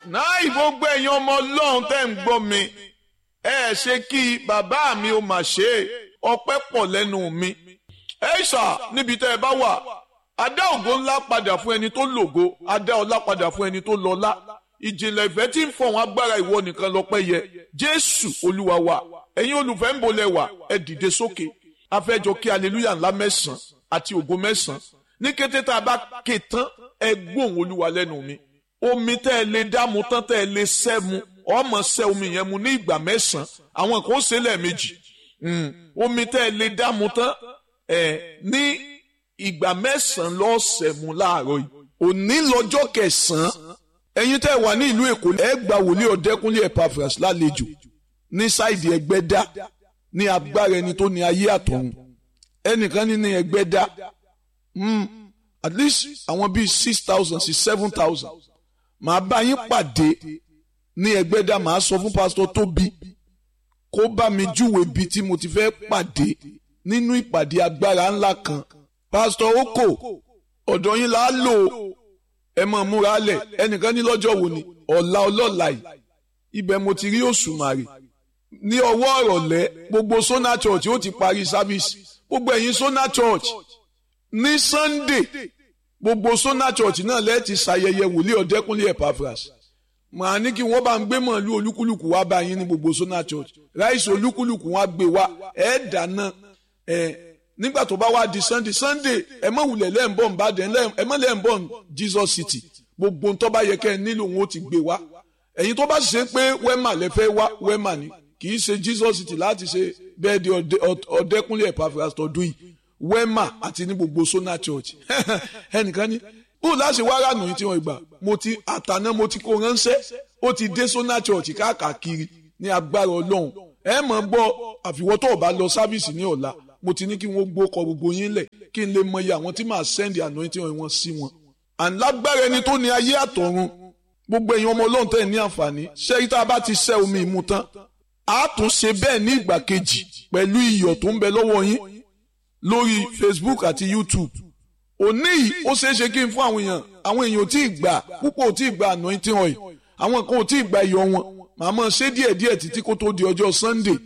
náà gbogbo ẹ̀yin ọmọ ọlọ́run tẹ́ ń gbọ́ mi ẹ ṣe kí bàbá mi ò mà ṣe é ọpẹ́ pọ̀ lẹ́nu mi ẹ ṣà níbi tẹ́ ẹ bá wà adá ògo ńlá padà fún ẹni tó lògo adá ọlá padà fún ẹni tó lọ́lá ìjìnlẹ̀ ìfẹ́ tí ń fọ̀hún agbára ìwọ nìkan lọ́pẹ́ yẹ jésù olúwa wa ẹ̀yin olùfẹ́ ń bolẹ̀ wà ẹ dìde sókè afẹ́jọ kí aleluya ńlá mẹ́sàn-án àti ògo mẹ́sàn-án ní kété tá a bá ké tán ẹ gbóhùn olúwa lẹ́nu mi omi tẹ́ ẹ lè dámu tán tẹ́ ẹ lè sẹ́ mu ọmọ sẹ́ omi yẹn mu ní ìgbà mẹ́sàn-án àwọn kan ó ṣe lẹ́ẹ̀mejì omi tẹ́ ẹ lè dámu tán ẹ ní ìgbà mẹ́sàn-án lọ́sẹ̀ mu láàárọ̀ yìí òní lọ́jọ́ kẹsàn-án ẹ̀yin tẹ́ ẹ wà ní ìlú èkó ẹ gba wòlíì ọ̀dẹ́kúnlé Epaphras lálejò ní sáìdì ẹgbẹ́dá ní agbára ẹni tó ní ayé àtọ̀run ẹnìkan ní ní ẹgbẹ́dá at least àwọn bíi six thousand sí seven thousand màá bá yín pàdé ní ẹgbẹ́dá màá sọ fún pásítọ̀ tóbi kó bá mi júwe ibi tí mo ti fẹ́ pàdé nínú ìpàdé agbára ńlá kan pásítọ̀ oko ọ̀dọ̀ yín là á lò ẹ mọ̀ múra lẹ̀ ẹnìkan ní lọ́jọ́ wo ni ọ̀la ọlọ́la yìí ibẹ̀ mo ti rí òṣùmàrè ní ọwọ́ ọ̀rọ̀lẹ́ gbogbo Sona Church ó ti parí sáfíìsì gbogbo ẹ̀yin Sona Church ní Sunday gbogbo Sona Church náà lẹ́ẹ̀tì ṣayẹyẹ wòlíì ọ̀dẹ́kúnlé Epaphras màá ní kí wọ́n bá ń gbé mọ̀lú olúkúlùkù wá bá yín ní gbogbo Sona Church ráìsì olúkúlùkù wọn á gbé wá ẹ̀ dáná ẹ̀ nígbà tó bá wá di Sunday Sunday ẹ mọ̀ wulẹ̀ lẹ́ǹbọ̀n Ìbàdàn ẹ mọ̀ lẹ́ǹbọ̀n Jesus City gbogbo ń tó bá yẹ kẹ́ ẹ nílò wọn ó ti gbé wá ẹ̀yin tó bá sì ṣe pé wẹ́mà lẹ fẹ́ wá wẹ́mà ni kì í ṣe Jesus City láti ṣe bẹ́ẹ̀ di ọ̀dẹ́kúnlé Epaphras tọdún yìí wẹ́mà àti ní gbogbo Sona Church ẹnìkan ní bó láṣẹ wá rànù yìí tí wọ́n gbà mo ti àtàná mo ti kó ránṣẹ́ ó ti dé Sona Church káàkiri ní agbára Ọlọ́run ẹ mọ̀ gbọ́ àfiwọ́ tó o bá lọ sáfíìsì ní ọ̀la mo ti ní kí wọ́n gbókọ gbogbo yín lẹ̀ kí n lè mọ iye àwọn tí màá sẹ́ndì anointing wọn sí wọn. àlágbára ẹni tó ní ayé àtọ̀run gbogbo ẹ̀yin ọmọ Ọlọ́run tẹ̀ ní àǹfààní ṣé tá a bá ti ṣẹ́ omi ìmu tán a tún ṣe bẹ́ẹ̀ ní ìgbà kejì pẹ̀lú iyọ̀ tó ń bẹ lọ́wọ́ yín lórí Facebook àti YouTube òní yìí ó ṣeé ṣe kí n fún àwọn èèyàn àwọn èèyàn ò tí ì gbà púpọ̀ ò tí ì gbà anointing oil àwọn kan ò tí ì gbà iyọ̀ wọn màmá ṣe díẹ̀díẹ̀ títí kó tó di ọjọ́ Sunday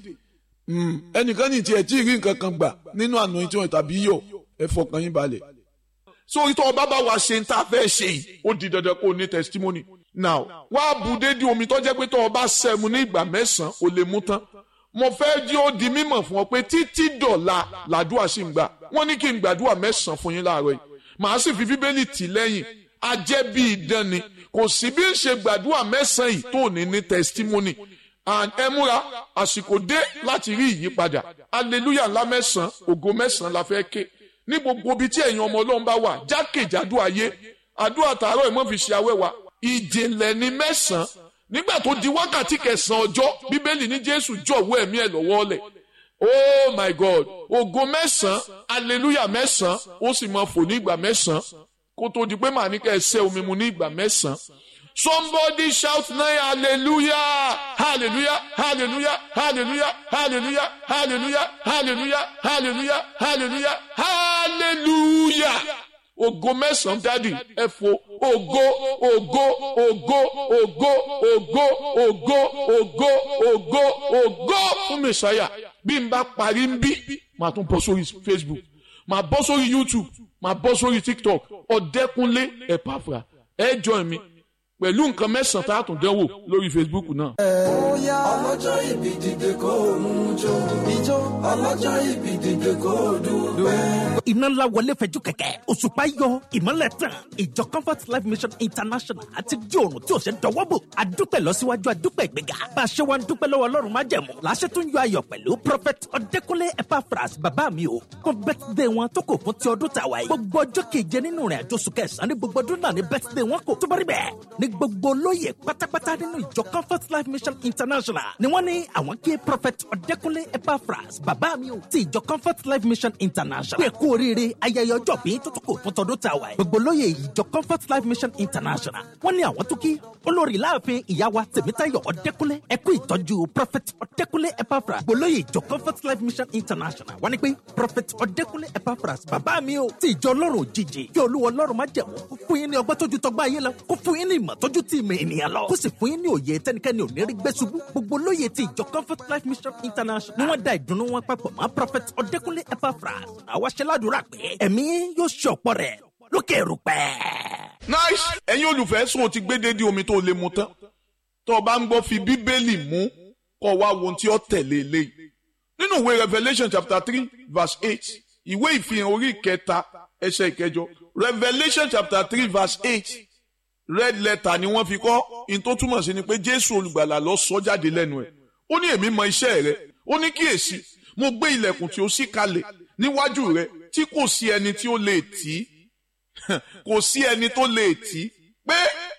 ẹnìkan ní tiẹ̀ tí ì rí nǹkan kan gbà nínú anointing oil tàbí iyọ̀ ẹ fọkàn yín balẹ̀. sórí tó o bá bá wa ṣe ń tá a fẹ́ ṣe yìí ó di dandan kó o ní testimony now wá bu dédé omi tó jẹ́ pé tó o bá sẹ́mu ní ìgbà mẹ́sàn-án o lè mú tán mo fẹ́ jí ó di mímọ̀ fún ọ pé títí dọ̀la làdúrà sì ń gbà wọ́n ní kí n gbàdúrà mẹ́sàn-án fún yín láàárọ̀ yìí màá sì fi bíbélì tì lẹ́yìn ajẹ́ bí idán ni kò sí bí ń ṣe gbàdúrà mẹ́sàn-án yìí tó ní ní testimony and ẹ múra àsìkò dé láti rí ìyípadà hallelujah ńlá mẹ́sàn-án ògo mẹ́sàn-án la fẹ́ ké ní gbogbo ibi tí ẹ̀yin ọmọ ọlọ́run bá wà jákèjádò ayé àdúrà tààrọ̀ ìmọ̀ fi ṣe awẹ́wà ìjìnlẹ̀ ní mẹ́sàn-án nígbà tó di wákàtí kẹsàn-án ọjọ́ bíbélì ní jésù jọ̀wọ́ ẹ̀mí ẹ̀ lọ́wọ́ lẹ̀ oh my god ògo mẹ́sàn-án hallelujah mẹ́sàn-án ó sì máa fò ní ìgbà mẹ́sàn-án kó tó di pé màá ní kẹ́ ẹ ṣẹ́ omi mu ní ìgbà mẹ́sàn-án somebody shout now hallelujah hallelujah hallelujah hallelujah hallelujah hallelujah hallelujah hallelujah hallelujah hallelujah ògo mẹ́sàn-án dádì ẹ fò ògo ògo ògo ògo ògo ògo ògo ògo ògo fún mẹsàáyà bí n bá parí ń bí màá tún bọ́ sórí Facebook màá bọ́ sórí YouTube màá bọ́ sórí TikTok ọ̀dẹ́kúnlé Epaphras ẹ join mi pẹ̀lú nǹkan mẹ́sàn-án tá a tún dánwò lórí Facebook náà. ọlọ́jọ́ ìbí dìde kó mú jó ijó ọlọ́jọ́ ìbí dìde kó dúpẹ́. iná ńlá wọlé fẹjú kẹ̀kẹ́ òṣùpá yọ ìmọ́lẹ̀ tàn ìjọ comfort life mission international àti di òrùn tí ò ṣe dọwọ́ bò àdúpẹ́ lọ́síwájú àdúpẹ́ ìgbéga bá a ṣe wá ń dúpẹ́ lọ́wọ́ ọlọ́run má jẹ̀mú làṣẹ tún yọ ayọ̀ pẹ̀lú prophet ọ̀dẹ́kúnlé Epaphras bàbá mi o fún birthday wọn tó kò fún ti ọdún tàwa yìí gbogbo ọjọ́ keje nínú rẹ̀ àjọ oṣù kẹsàn-án ní gbogbo ọdún náà ní birthday wọn kò tó bá rí bẹ́ẹ̀ ní gbogbo olóyè pátápátá nínú ìjọ comfort life mission international international ni wọ́n ní àwọn kí prophet ọ̀dẹ́kunlé epaphras bàbá mi ò ti ìjọ comfort life mission international pé kú oríire ayẹyẹ ọjọ́ bí tó tó kò fún tọdún tàwa ẹ̀ gbogbo lóye ìjọ comfort life mission international wọ́n ní àwọn tó kí olórí láàfin ìyá wa tèmítayọ̀ ọ̀dẹ́kunlé ẹ kú ìtọ́jú prophet ọ̀dẹ́kunlé epaphras gbogbo lóye ìjọ comfort life mission international wọ́n ní pé prophet ọ̀dẹ́kunlé epaphras bàbá mi ò ti ìjọ ọlọ́run òjijì kí olúwa ọlọ́run má jẹ̀mú kó fún yín ní ọgbọ́n tójú tọgbà ayé lọ kó fún yín ní ìmọ̀ tójú tí ìmọ̀ ènìyàn lọ kó sì fún yín ní òye tẹnikẹ́ni ò ní rí gbé ṣubú gbogbo lóye ti ìjọ comfort life mission international ni wọ́n da ìdùnnú wọn papọ̀ mọ́ prophet ọ̀dẹ́kunlé epaphras àwa ṣe ládùúrà pé ẹ̀mí yóò ṣe ọ̀pọ̀ rẹ̀ lókè rúpẹ́. nice ẹ̀yin olùfẹ́ sọ ti gbé dédé omi tó lè mu tán tó o bá ń gbọ́ fi bíbélì mú kó wá wo ohun tí ó tẹ̀lé eléyìí nínú ìwé revelation chapter three verse eight ìwé ìfihàn orí ìkẹta ẹsẹ̀ ìkẹjọ revelation chapter three verse eight red letter ni wọ́n fi kọ́ in tó túmọ̀ sí ni pé jésù olùgbàlà lọ sọ jáde lẹ́nu ẹ̀ ó ní èmi mọ iṣẹ́ rẹ ó ní kíyèsí mo gbé ilẹ̀kùn tí ó ṣí kalẹ̀ níwájú rẹ tí kò sí ẹni tí ó lè tì í kò sí ẹni tó lè tì í pé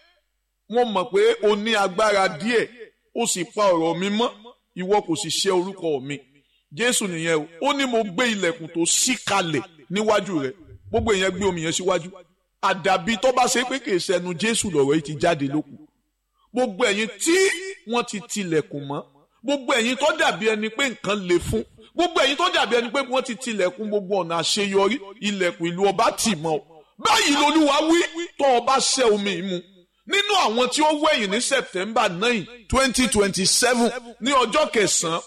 wọ́n mọ̀ pé o ní agbára díẹ̀ ó sì pa ọ̀rọ̀ mi mọ́ ìwọ kò sì ṣe orúkọ mi jésù nìyẹn o ó ní mo gbé ilẹ̀kùn tó ṣí kalẹ̀ níwájú rẹ gbogbo èèyàn gbé omi yẹn síwájú àdàbí tó bá ṣe pé kì í ṣẹnu jésù lọ̀rọ̀ yìí ti jáde lókun gbogbo ẹ̀yin tí wọ́n ti tilẹ̀kùn mọ́ gbogbo ẹ̀yin tó dàbí ẹni pé nǹkan le fún gbogbo ẹ̀yin tó dàbí ẹni pé wọ́n ti tilẹ̀kùn gbogbo ọ̀nà àṣeyọrí ilẹ̀kùn ìlú ọba tì mọ́ ọ báyìí lolúwa wí tó ọba ṣẹ́ omi mu nínú àwọn tí ó wẹ̀yìn ní september nine twenty twenty seven ní ọjọ́ kẹsàn-án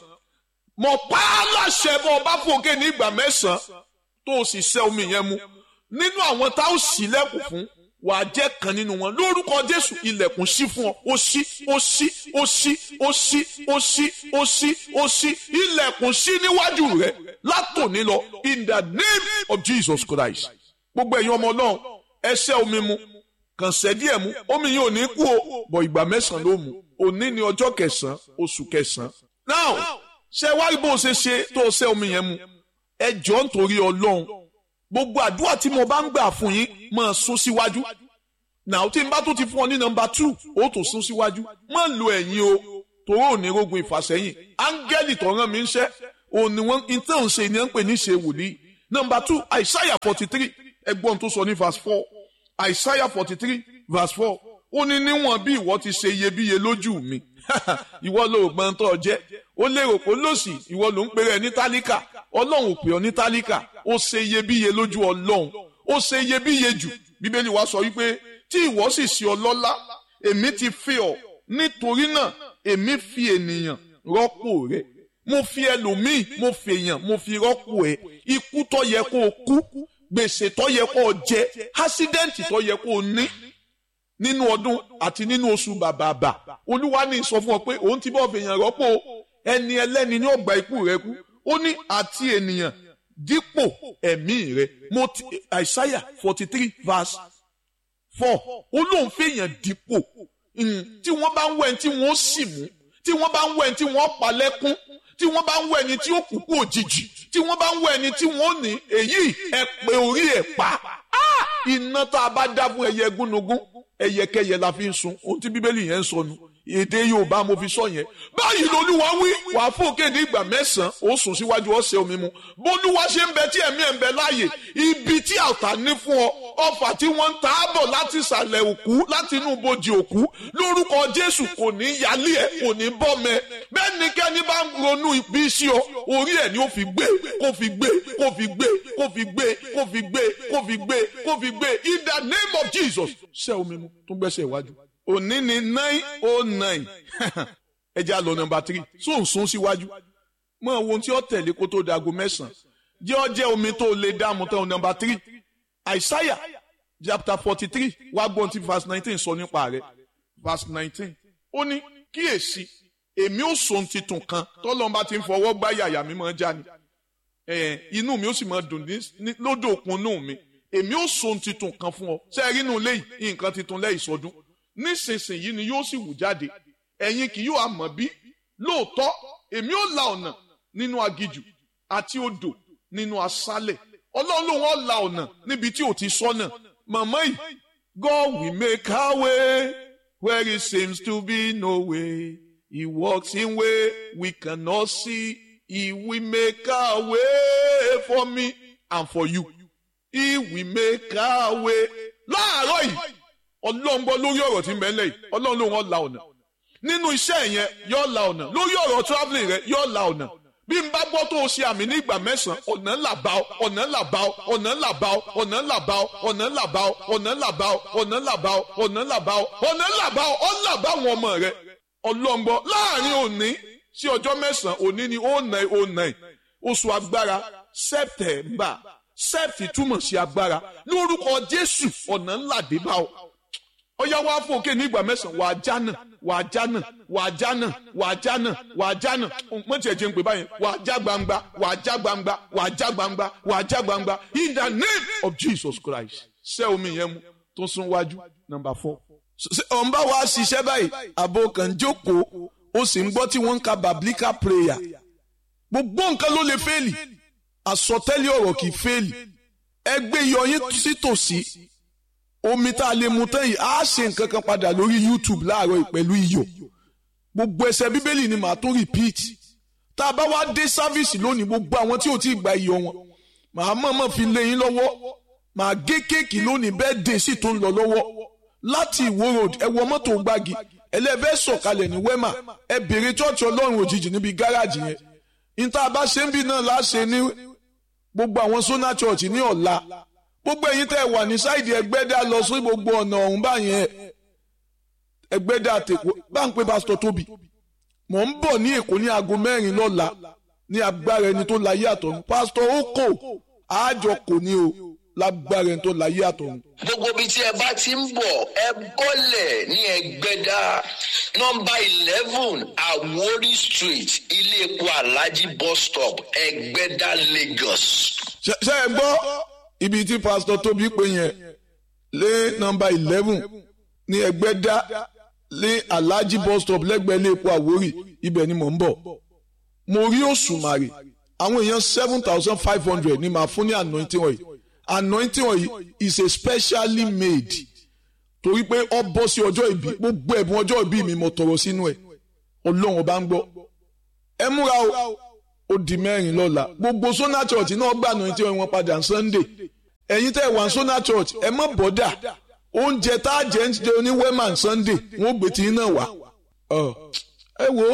mo pa á láṣẹ bọ́ ọba fòkè ní ìgbà mẹ́sàn-án tó o sì ṣẹ́ omi yẹn mu nínú àwọn tá ó ṣílẹ̀kùn fún wàá jẹ́ kan nínú wọn lórúkọ jésù ilẹ̀kùn ṣí fún ọ ó ṣí ó ṣí ó ṣí ó ṣí ó ṣí ó ṣí ó ṣí ilẹ̀kùn ṣí níwájú rẹ látòní lọ in the name of jesus christ gbogbo ẹ̀yin ọmọ náà ẹ ṣẹ́ omi mu kàn ṣẹ́ díẹ̀ mu omi yìí ò ní kú o bọ̀ ìgbà mẹ́sàn-án ló mu òní ni ọjọ́ kẹsàn-án oṣù kẹsàn-án now ṣe wá rí bó o ṣe ṣe tó o ṣẹ́ omi yẹn mu ẹ jọ̀ọ́ nítorí ọlọ́run gbogbo àdúrà tí mo bá ń gbà fún yín máa sún síwájú náà tí n bá tó ti fún ọ ní nọ́mbà two ó tó sún síwájú má lo ẹ̀yìn o tòró ò ní rogun ìfàsẹ́yìn áńgẹ́lì tó rán mi ń ṣẹ́ òní wọn ìtàn ṣe ni wọ́n ń pè ní ṣe wòlíì nọ́mbà two àìsáyà forty three ẹgbọ́n tó sọ ní verse four àìsáyà forty three verse four ó ní níwọ̀n bí ìwọ ti ṣe iyebíye lójú mi ìwọ ló gbọ́n tó jẹ́ ó lérò pé lòsì ìwọ ló ń pèrè ní tálíkà ọlọ́run ò pè ọ́ ní tálíkà ó ṣe iyebíye lójú ọlọ́run ó ṣe iyebíye jù bíbélì wa sọ wípé tí ìwọ sì ṣe ọlọ́lá èmi ti fi ọ́ nítorí náà èmi fi ènìyàn rọ́pò rẹ̀ mo fi ẹlòmíì mo fi èèyàn mo fi rọ́pò ẹ̀ ikú tó yẹ kó o kú gbèsè tó yẹ kó o jẹ ásídẹ́ǹtì tó yẹ kó o ní nínú ọdún àti nínú oṣù bàbàbà olúwa ní sọ fún ọ pé òun ti bọ́ fèèyàn rọ́pò ẹni ẹlẹ́ni ní ọgbà ikú rẹ kú ó ní àti ènìyàn dípò ẹ̀mí rẹ mo ti àìsáyà forty three verse four ó lóun fèèyàn dípò tí wọ́n bá ń wẹ̀ tí wọ́n sì mú tí wọ́n bá ń wẹ̀ tí wọ́n pa lẹ́kún tí wọ́n bá ń wẹ̀ ẹni tí ó kú kú òjijì tí wọ́n bá ń wẹ̀ ẹni tí wọ́n ní èyí ẹ pé orí ẹ̀ pa iná tá a bá dá fún ẹyẹ gúnugún ẹyẹkẹyẹ la fi ń sun ohun tí bíbélì yẹn ń sọnù èdè yorùbá mo fi sọ yẹn báyìí lolúwa wí wàá fòkè ní ìgbà mẹ́sàn-án ó sùn síwájú ọ̀sẹ̀ omi mu bólúwa ṣe ń bẹ tí ẹ̀mí ẹ̀ ń bẹ láàyè ibi tí àtà ní fún ọ ọfà tí wọ́n ń ta á bọ̀ láti ìsàlẹ̀ òkú láti inú ibojì òkú lórúkọ jésù kò ní yálé ẹ kò ní bọ́ mẹ bẹ́ẹ̀ ni kẹ́ni bá ń ronú ibi sí ọ orí ẹ̀ ni ó fi gbé kó fi gbé kó fi gbé kó fi gbé kó fi gbé kó fi gbé kó fi gbé in the name of jesus ṣẹ́ omi mu tún gbẹ́sẹ̀ iwájú òní ni nine oh nine ẹ já lọ nọ́mbà three sóun sún síwájú mọ ohun tí ó tẹ̀lé kó tó dago mẹ́sàn-án jẹ́ ọ jẹ́ omi tó lè dààmú tán nọ́mbà three àìsáyà chapter forty three wá gbọ́n tí verse nineteen sọ nípa rẹ̀ verse nineteen ó ní kíyèsí èmi ò sọ ohun titun kan tọ́lọ́mọba ti ń fọwọ́ gbá yàyà mi máa já ni inú mi ó sì máa dùn lódò òkun inú mi èmi ò sọ ohun titun kan fún ọ ṣe é rí inú lẹ́yìn nǹkan titun lẹ́yìn sọdún nísinsìnyí ni yóò sì wù jáde ẹ̀yin kì yóò àmọ́ bí lóòótọ́ èmi ò la ọ̀nà nínú agijù àti odò nínú aṣálẹ̀ ọlọ́run ló wọ́n la ọ̀nà níbi tí ò ti sọ́nà màmá yìí God will make our way where it seems to be no way He walks in way we cannot see. He will make a way for me and for you. He will make a way. Láàárọ̀ yìí, ọlọ́run gbọ́ lórí ọ̀rọ̀ tí ń bẹ ńlẹ̀ yìí, ọlọ́run ló wọ́n la ọ̀nà. Nínú iṣẹ́ yẹn, yóò la ọ̀nà. Lórí ọ̀rọ̀ travelling rẹ̀, yóò la ọ̀nà. Bí n bá gbọ́ tó o ṣe àmì ní ìgbà mẹ́sàn-án, ọ̀nà ńlá bá ọ, ọ̀nà ńlá bá ọ, ọ̀nà ńlá bá ọ, ọ̀nà ńlá bá ọ, ọ̀nà ńlá bá ọ, ọ̀nà ńlá bá ọ, ọ̀nà ńlá bá ọ, ọ̀nà ńlá bá ọ, ọ̀nà ńlá bá ọ, ọ̀nà bá àwọn ọmọ rẹ̀. Ọlọ́ngbọ́ láàrin òní sí ọjọ́ mẹ́sàn-án òní ni ó nà ó nà oṣù agbára sẹ́pítẹ̀mbà sẹ́pítì túmọ̀ sí agbára lórúkọ Jésù ọ̀nà ńlá dé bá ọ. Ọya wá fún òkè ní ìgbà mẹ́sàn-án wàá jánà wàá jánà wàá jánà wàá jánà wàá jánà mo tiẹ̀ jẹ́ ń pè báyìí wàá já gbangba wàá já gbangba wàá já gbangba wàá já gbangba in the name of Jesus Christ ṣé omi yẹn mu tó sún wájú number four. ọ̀n bá wa ṣiṣẹ́ báyìí àbò kan jókòó ó sì ń gbọ́ tí wọ́n ń ka biblical prayer gbogbo nǹkan ló lè fẹ́ẹ̀lì àsọtẹ́lẹ̀ ọ̀rọ̀ kì í fẹ́ẹ̀lì ẹgbẹ́ yọyín sítòsí omi tá a lè mu tán yìí á ṣe nǹkan kan padà lórí YouTube láàárọ̀ yìí pẹ̀lú iyọ̀ gbogbo ẹsẹ̀ bíbélì ni màá tún repeat tá a bá wá dé sáfíìsì lónìí gbogbo àwọn tí ò tí ì gba iyọ̀ wọn màá mọ̀ọ́mọ̀ fi lé yín lọ́wọ́ màá gé kéèkì lónìí bẹ́ẹ̀ dé sì tó ń lọ lọ́wọ́ láti ìwó road ẹ wọ mọ́tò gbági ẹlẹ́fẹ́ sọ̀kalẹ̀ ní wema ẹ bèrè chọ́ọ̀chì ọlọ́run òjijì níbi gáràjì yẹn níta bá ṣe ń bí náà láṣẹ ní gbogbo àwọn sona church ní ọ̀la gbogbo ẹ̀yin tẹ́ wà ní sáìdì ẹgbẹ́dá lọ sí gbogbo ọ̀nà ọ̀hún báyẹn ẹgbẹ́dá tèkó bá ń pe pásítọ̀ tóbi mò ń bọ̀ ní èkó ní aago mẹ́rin lọ́la ní agbára ẹni tó láyé àtọ̀run pásítọ̀ ó kò àjọ kò ní o lágbára ẹni tó láyé àtọ̀run. gbogbo ibi tí ẹ bá ti ń bọ̀ ẹ bọ́lẹ̀ ní ẹgbẹ́dá nọ́mbà eleven Àwórì street ilé epo alhaji bus stop ẹgbẹ́dá Lagos. ṣe ṣe ẹ gbọ́ ibi tí pásítọ̀ tóbi pé yẹn lé nọ́mbà eleven ní ẹgbẹ́dá lé alhaji bus stop lẹ́gbẹ̀ẹ́ ilé epo Àwórì ibẹ̀ ni mò ń bọ̀ mo rí òṣùmàrè àwọn èèyàn seven thousand five hundred ni màá fún ní anointing oil anointing oil is a specially made torí pé ọ bọ́ sí ọjọ́ ìbí gbogbo ẹ̀bùn ọjọ́ ìbí mi mo tọrọ sínú ẹ̀ ọlọ́run ọba ń gbọ́ ẹ múra o ó di mẹ́rin lọ́la gbogbo sona church náà gbà anointing oil wọn padà sunday ẹ̀yin tẹ́ ẹ̀ wá sona church ẹ má bọ́dà oúnjẹ tá a jẹ ń jẹ ní wema sunday wọn ò gbé tí náà wá ẹ wo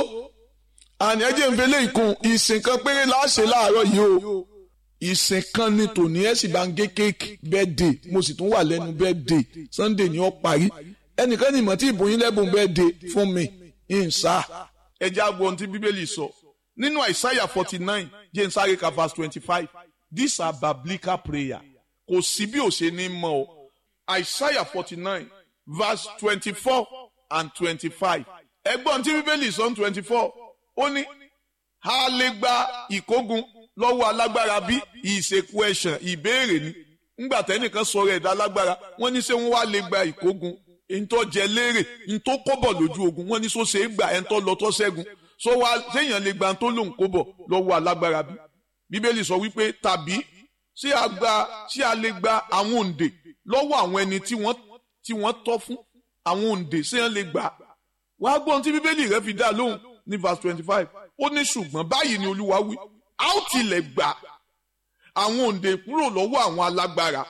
àní ẹ jẹ́ ń fẹ́lẹ́ ìkun ìsìn kan péré láṣẹ láàárọ̀ yìí o ìsìn kan ní tòní ẹ sì bá ń gé kéèkì birthday mo sì tún wà lẹ́nu birthday sunday ni ó parí ẹnìkan ní ìmọ̀ tí ìbòyín lẹ́bùn birthday fún mi ń sá. ẹ jẹ́ àgbo ohun tí bíbélì sọ nínú àìsáyà forty nine james arika verse twenty five these are biblical prayer kò sí bí ò ṣe ní mọ̀ o àìsáyà forty nine verse twenty four and twenty five ẹgbọ́n tí bíbélì sọ ní twenty four ó ní a lè gba ìkógun lọ́wọ́ alágbára bí ìṣèkú ẹ̀ṣàn ìbéèrè ni ńgbà tẹ́nìkan sọ̀rọ̀ ẹ̀dá alágbára wọ́n ní ṣé wọ́n wá lè gba ìkógun ntọ́ jẹ léèrè ntọ́ kọ́bọ̀ lójú ogun wọ́n ní sọ ṣe é gbà ẹ̀ ntọ́ lọ tọ́ ṣẹ́gun sọ wá séèyàn lè gba ntọ́ lòun kọ́bọ̀ lọ́wọ́ alágbára bí bíbélì sọ wípé tàbí ṣé a gba ṣé a lè gba àwọn òǹdè lọ́wọ́ àwọn ẹni tí wọ́n tí wọ́n tọ́ fún àwọn òǹdè séèyàn lè gbà wàá gbọ́n tí bíbélì rẹ fi dá lóhùn ní verse twenty five ó ní ṣùgbọ́n báyìí ni olúwa wí a ó tilẹ̀ gbà àwọn òǹdè kúrò lọ́wọ́ àwọn alágbára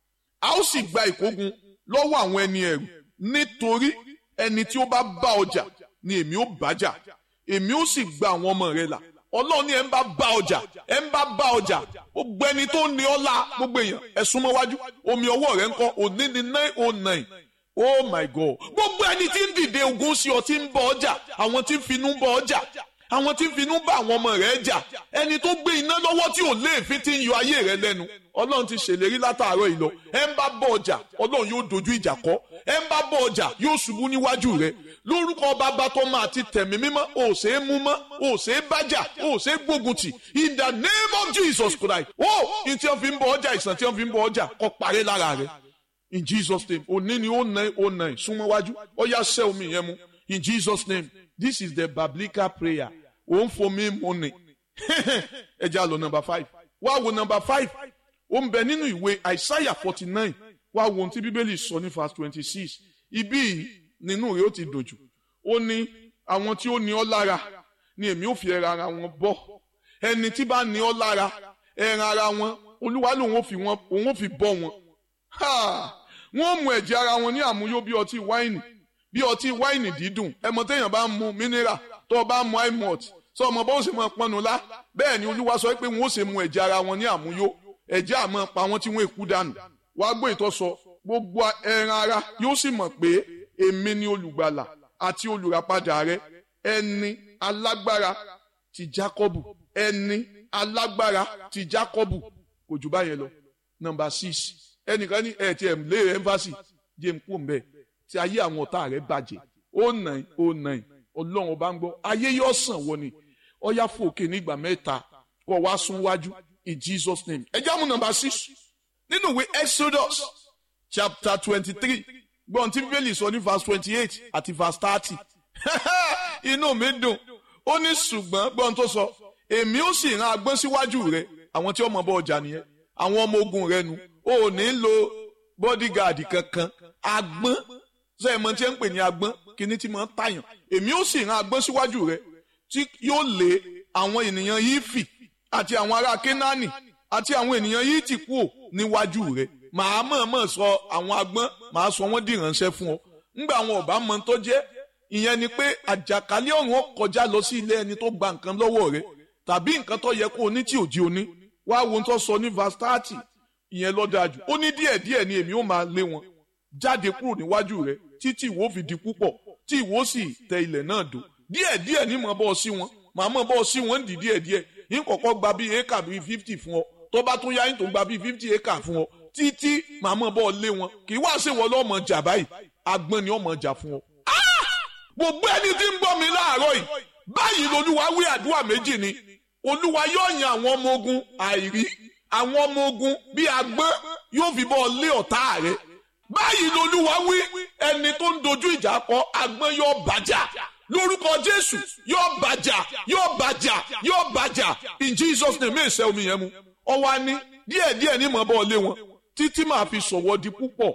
a ó sì gba ìkógun lọ́wọ́ àwọn ẹni ẹ̀rù nítorí ẹni tí ó bá bá ọjà ni èmi ó bájà èmi ó sì gba àwọn ọmọ rẹ là ọlọ́run ní ẹ̀ ń bá bá ọjà ẹ̀ ń bá bá ọjà gbogbo ẹni tó ní ọlá gbogbo èèyàn ẹ̀ súnmọ́ wájú omi ọwọ́ rẹ̀ ń kọ́ òní ní nine oh nine oh my god gbogbo ẹni tí ń dìde ogun sí ọ tí ń bọ ọjà àwọn tí ń finú bọ ọjà àwọn tí ń finú bá àwọn ọmọ rẹ̀ jà ẹni tó gbé iná lọ́wọ́ tí ò léèfín tí ń yọ ayé rẹ̀ lẹ́nu ọlọ́run ti ṣèlérí látàárọ̀ ìlọ ẹ ń bá bọ ọjà ọlọ́run yóò dojú ìjà kọ ẹ ń bá bọ ọjà yóò ṣubú níwájú rẹ̀ lórúkọ bàbá tó máa ti tẹ̀mí mímọ́ ò ṣe é mú mọ́ ò ṣe é bájà ò ṣe é gbógun tì in the name of Jesus Christ ó ní tí wọ́n fi ń bọ ọjà ìsàn tí wọ́n fi ń bọ ọjà kó parẹ́ lára rẹ̀ in Jesus name òní ni ó nà ó nà súnmọ́ wájú ó yá sẹ́ omi yẹn mu in Jesus name this is the biblical prayer ó ń fomi mu ni ẹ jẹ́ àlọ́ number five wá wo number five ó ń bẹ nínú ìwé Isaiah forty nine wá wo ohun tí bíbélì sọ ní verse twenty six ibí yìí nínú rẹ̀ ó ti dòjù ó ní àwọn tí ó ní ọ lára ni èmi ò fi ẹran ara wọn bọ́ ẹni tí bá ní ọ lára ẹran ara wọn olúwa lòun ò fi wọn òun ò fi bọ́ wọn wọ́n mú ẹ̀jẹ̀ ara wọn ní àmúyó bí ọtí wáìnì bí ọtí wáìnì dídùn ẹmọ téèyàn bá ń mu mineral tó o bá ń mu imot sọ ọmọ bó ṣe máa pọnnu lá bẹ́ẹ̀ ni olúwa sọ pé wọ́n ó ṣe mu ẹ̀jẹ̀ ara wọn ní àmúyó ẹ̀jẹ̀ àmọ́ pa wọ́n tí wọ́n èkú dànù wàá gbọ́ ìtọ́sọ gbogbo ẹran ara yóò sì mọ̀ pé èmi ni olùgbàlà àti olùràpadà rẹ ẹni alágbára ti Jákọ́bù ẹni alágbára ti Jákọ́bù kò jù báyẹn lọ nọ́mbà six ẹnìkan ní ẹ tiẹ̀ lé ẹnfàsì jẹ́ ń kú mbẹ́ tí ayé àwọn ọ̀tá rẹ̀ bàjẹ́ ó nàì ó nàì ọlọ́run ọba ń gbọ́ ayé yóò sàn wọ ni ọyá fòkè nígbà mẹ́ta kọ́ wá sún wájú in Jesus name ẹ jáàmù nọ́mbà six nínú ìwé Exodus chapter twenty three gbọ́n tí bíbélì sọ ní verse twenty eight àti verse thirty inú mi dùn ó ní ṣùgbọ́n gbọ́n tó sọ èmi ó sì rán agbọ́n síwájú rẹ àwọn tí ọmọ bọ ọjà nìyẹn àwọn ọmọ ogun rẹ nu o ò ní lo bodyguard kankan agbọ́n ṣe é mọ tí ẹ ń pè ní agbọ́n kíní tí mo ń tàyàn èmi ó sì rán agbọ́n síwájú rẹ tí yóò lé àwọn ènìyàn yìí fì àti àwọn ará kénáánì àti àwọn ènìyàn yìí ti kú níwájú rẹ màá mọ̀ọ́mọ̀ sọ àwọn agbọ́n màá sọ wọ́n di ìránṣẹ́ fún ọ ńgbà àwọn ọ̀bá mọ tó jẹ́ ìyẹn ni pé àjàkálẹ̀ ọ̀run ó kọjá lọ sí ilé ẹni tó gba nǹkan lọ́wọ́ rẹ tàbí nǹkan tó yẹ kó o ní tí ò di oní wá wo tó sọ ní verse thirty ìyẹn ló dájú ó ní díẹ̀díẹ̀ ni èmi ó máa lé wọn jáde kúrò níwájú rẹ títí ìwọ fi di púpọ̀ tí ìwọ sì tẹ ilẹ̀ náà dò díẹ̀díẹ̀ ní mọ̀ bọ́ sí wọn màá mọ̀ bọ́ sí wọn dì díẹ̀díẹ̀ yín kọ̀kọ́ gba bíi éka bíi fifty fún ọ tó bá tún yá yín tó gba bíi fifty éka fún ọ títí màá mọ̀ bọ́ lé wọn kì í wá sí wọn lọ́mọ jà báyìí agbọ́n ni ọmọ jà fún ọ. gbogbo ẹni tí ń gbọ́ mi láàárọ̀ yìí báyìí lolúwa wí àdúrà méjì ni olúwa yóò yan àwọn ọmọ ogun àìrí àwọn ọmọ ogun bíi agbọ́n yóò fi bọ́ lé ọ̀tá rẹ̀ báyìí lolúwa wí ẹni tó ń dojú ìjà kọ agbọ́n yóò bàjá lórúkọ jésù yóò bàjá yóò bàjá yóò bàjá in jesus name èsè omi yẹn mu ọwọ́ á ní díẹ̀díẹ̀ ní mọ̀ bọ́ lé wọn títí màá fi sọ̀wọ́ di púpọ̀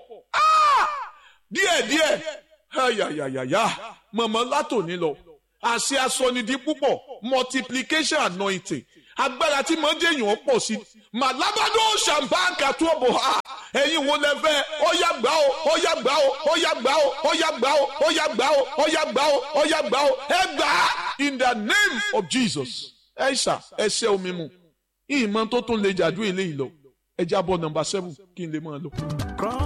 díẹ̀díẹ̀ ayayayaya mọ̀mọ́ látòní lọ àṣẹ asọnidi púpọ̀ multiplication anointing agbára tí mo ń jẹ́yàn pọ̀ sí màlábàdó ṣàǹbáǹkà tó bò ha ẹ̀yin wo lẹ fẹ́ ọ̀yà gbà ó ọ̀yà gbà ó ọ̀yà gbà ó ọ̀yà gbà ó ọ̀yà gbà ó ọ̀yà gbà ó ọ̀yà gbà ó ẹ gbà á in the name of Jesus ẹ ṣà ẹ ṣe omi mu ìmọ̀ tó tún lè jàdú eléyìí lọ ẹ jábọ̀ nọ́mbà seven kí n lè máa lọ.